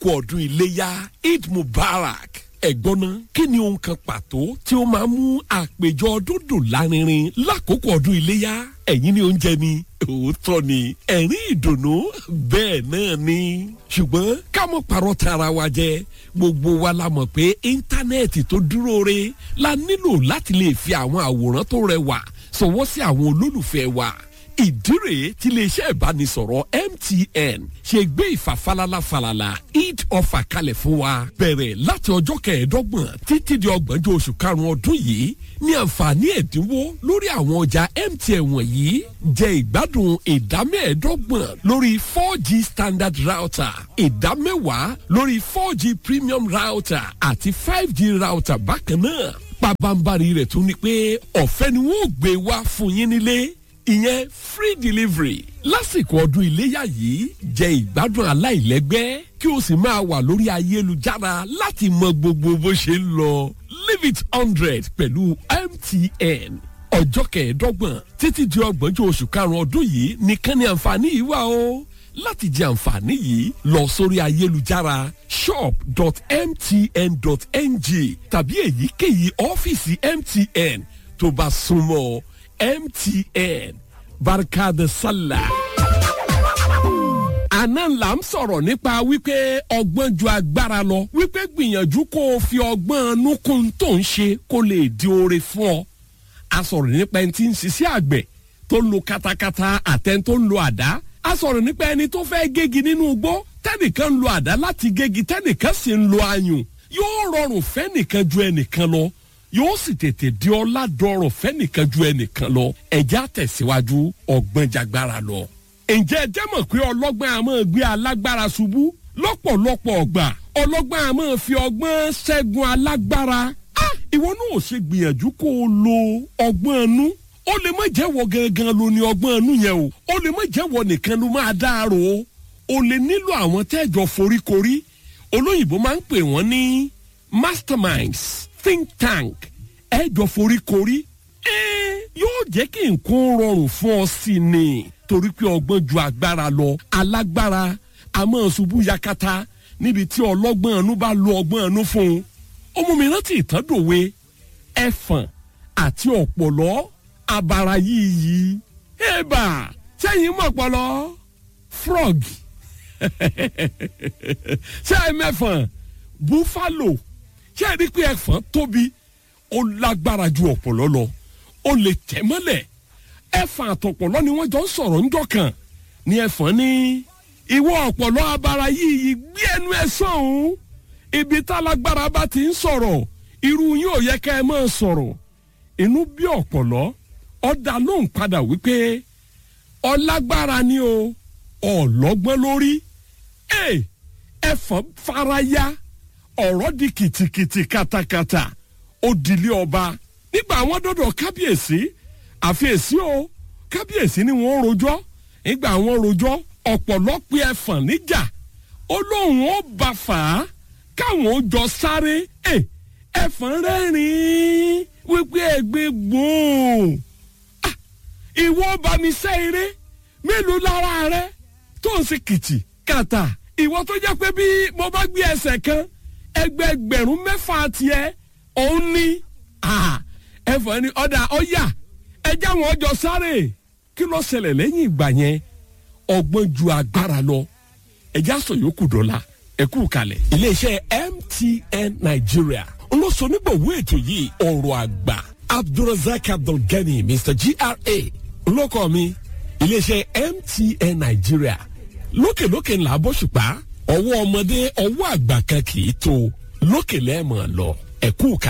kú ọdún iléyá eid mubarak ẹ̀gbọ́n náà kí ni ohun kan pàtó tí ó máa mú àpèjọ ọdún dùn lárinrin lákòókò ọdún iléyá ẹ̀yin ni oúnjẹ ni òótọ́ ni ẹ̀rín ìdùnnú bẹ́ẹ̀ náà ni ṣùgbọ́n ká mọ̀ parọ́ tara wa jẹ gbogbo wa la mọ̀ pé íńtánẹ́ẹ̀tì tó dúró re la nílò láti lè fi àwọn àwòrán tó rẹwà sọwọ́ sí àwọn olólùfẹ́ wa ìdí rèé tí iléeṣẹ́ ìbánisọ̀rọ̀ MTN ṣe gbé ìfàfalala falala eid offer kalẹ̀ fún wa bẹ̀rẹ̀ láti ọjọ́ kẹẹ̀ẹ́dọ́gbọ̀n títí di ọgbọ̀njọ́ oṣù karùn-ún ọdún yìí ní àǹfààní ẹ̀dínwó lórí àwọn ọjà MTN wọ̀nyí jẹ ìgbádùn ìdámẹ́ẹ̀ẹ́dọ́gbọ̀n lórí four g standard router ìdámẹ́wàá lórí four g premium router àti five g router bákan náà pabambari rẹ̀ tún ni pé ọ̀fẹ́ ni wọ́n gbé wá fún yín nílé ìyẹn free delivery lásìkò ọdún iléyà yìí jẹ ìgbádùn aláìlẹ́gbẹ́ kí o sì máa wà lórí ayélujára láti mọ gbogbo bó ṣe ń lọ leave it hundred pẹ̀lú MTN ọjọ́ kẹẹ̀ẹ́dọ́gbọ̀n títí di ọgbọ̀njọ́ oṣù karùn-ún ọdún yìí nìkan ni àǹfààní yìí wà o láti jẹ àǹfààní yìí lọ sórí ayélujára shop.mtn.ng tàbí èyíkéyìí ọ́fíìsì MTN tó bá súnmọ́ MTN barka de sallah. àná là ń sọ̀rọ̀ nípa wípé ọgbọ́n ju agbára lọ wípé gbìyànjú kó o fi ọgbọ́n inú kún tó ń ṣe kó lè di oore fún ọ. a sọ̀rọ̀ nípa ẹni tí ń ṣiṣẹ́ àgbẹ̀ tó ń lo katakata àtẹn tó ń lo àdá. a sọ̀rọ̀ nípa ẹni tó fẹ́ gégi nínú igbó tẹ́nìkan ń lo àdá láti gégi tẹ́nìkan sì ń lo ayùn yóò rọrùn fẹ́nìkan ju ẹnìkan lọ yóò sì tètè di ọlá dọrọ fẹ́nìkan ju ẹnìkan lọ ẹ̀jẹ̀ àtẹ̀síwájú ọgbọ́n jagbára lọ. ǹjẹ́ ẹ jẹ́ mọ̀ pé ọlọ́gbọ́n a máa gbé alágbára ṣubú lọ́pọ̀lọpọ̀ ọgbà ọlọ́gbọ́n a máa fi ọgbọ́n ṣẹ́gun alágbára. ìwọ náà ò ṣe gbìyànjú kó o lo ọgbọ́n ẹnu ó lè má jẹ́wọ́ gangan ló ní ọgbọ́n ẹnu yẹn o ó lè má jẹ́wọ́ nìkan ló máa dáàrò o ó lè nílò àwọn tẹ́jọ foríkorí olóyìnbó máa ń pè wọ́n ní masterminds think tank ẹ jọ forí korí ẹ yóò jẹ́ kí nǹkan rọrùn fún ọ sí ni torí pé ọgbọ́n ju agbára lọ alágbára a máa ṣubú yakata níbi tí ọlọ́gbọ́n ẹnu bá lo ọgbọ́n ẹnu fún un ọmọ mi rántí ìtàndòwe ẹ̀fọ̀n àti ọ̀pọ̀lọ́ abara yìí yìí ẹ̀bà sẹ́yìn mọ̀pọ̀lọ́ frog sẹ́yìn mẹ́fọ̀n buffalo ṣé ẹ rí pé ẹ̀fọn tóbi ó lágbára ju ọ̀pọ̀lọ́ lọ ó lè tẹ̀ mọ́lẹ̀ ẹ̀fọn àtọ̀pọ̀lọ́ ni wọ́n jọ ń sọ̀rọ̀ ńjọ́ kan ní ẹ̀fọn ní ìwọ ọ̀pọ̀lọ́ abara yìí gbé ẹnu ẹ sọ̀hún ibi tálágbára bá ti ń sọ̀rọ̀ irú yín ò yẹ ká ẹ máa sọ̀rọ̀ inú bí ọ̀pọ̀lọ́ ọ̀dà ló ń padà wípé ọlágbára ni o ọ̀lọ́gbọ́n lórí ẹ̀fọn faraya ọ̀rọ̀ di kìtìkìtì katakata ó dilé ọba nígbà àwọn dọ́dọ̀ kábíyèsí àfiyèsí o kábíyèsí ni wọ́n rojọ́ nígbà àwọn rojọ́ ọ̀pọ̀lọpọ̀ ẹ̀fọ̀n níjà ó lóun ó bá fà á káwọn ó jọ sáré ẹ̀fọ̀n rẹ́rìn-ín wípé ẹgbẹ́ gbòòn ìwọ bá mi sẹ́ eré mélòó lára rẹ tó ń ṣe kìtì kàtà ìwọ tó jẹ́ pé bí mo bá gbé ẹsẹ̀ kan ẹgbẹgbẹ̀rún mẹ́fà tiẹ̀ òun ní ẹ̀fọ́ ni ọ̀dà ọ̀yà ẹjẹ́ àwọn ọjọ́ sáré kí ló ṣẹlẹ̀ lẹ́yìn ìgbà yẹn ọgbọ́n ju agbára lọ ẹjẹ́ àṣọ yòókù dọ́là ẹ̀kú kalẹ̀. iléeṣẹ́ MTN Nigeria olóṣonígbòwó ètò yìí ọ̀rọ̀ àgbà Abdulrasaq Abdulgani Mr GRA olókọ́ mi iléeṣẹ́ MTN Nigeria lókèlókè ńlá bọ́ṣùpá ọwọ́ ọmọdé ọwọ́ àgbà kan kì í tó lókè lẹ́ẹ̀mọ̀ lọ ẹ̀kú kalẹ̀.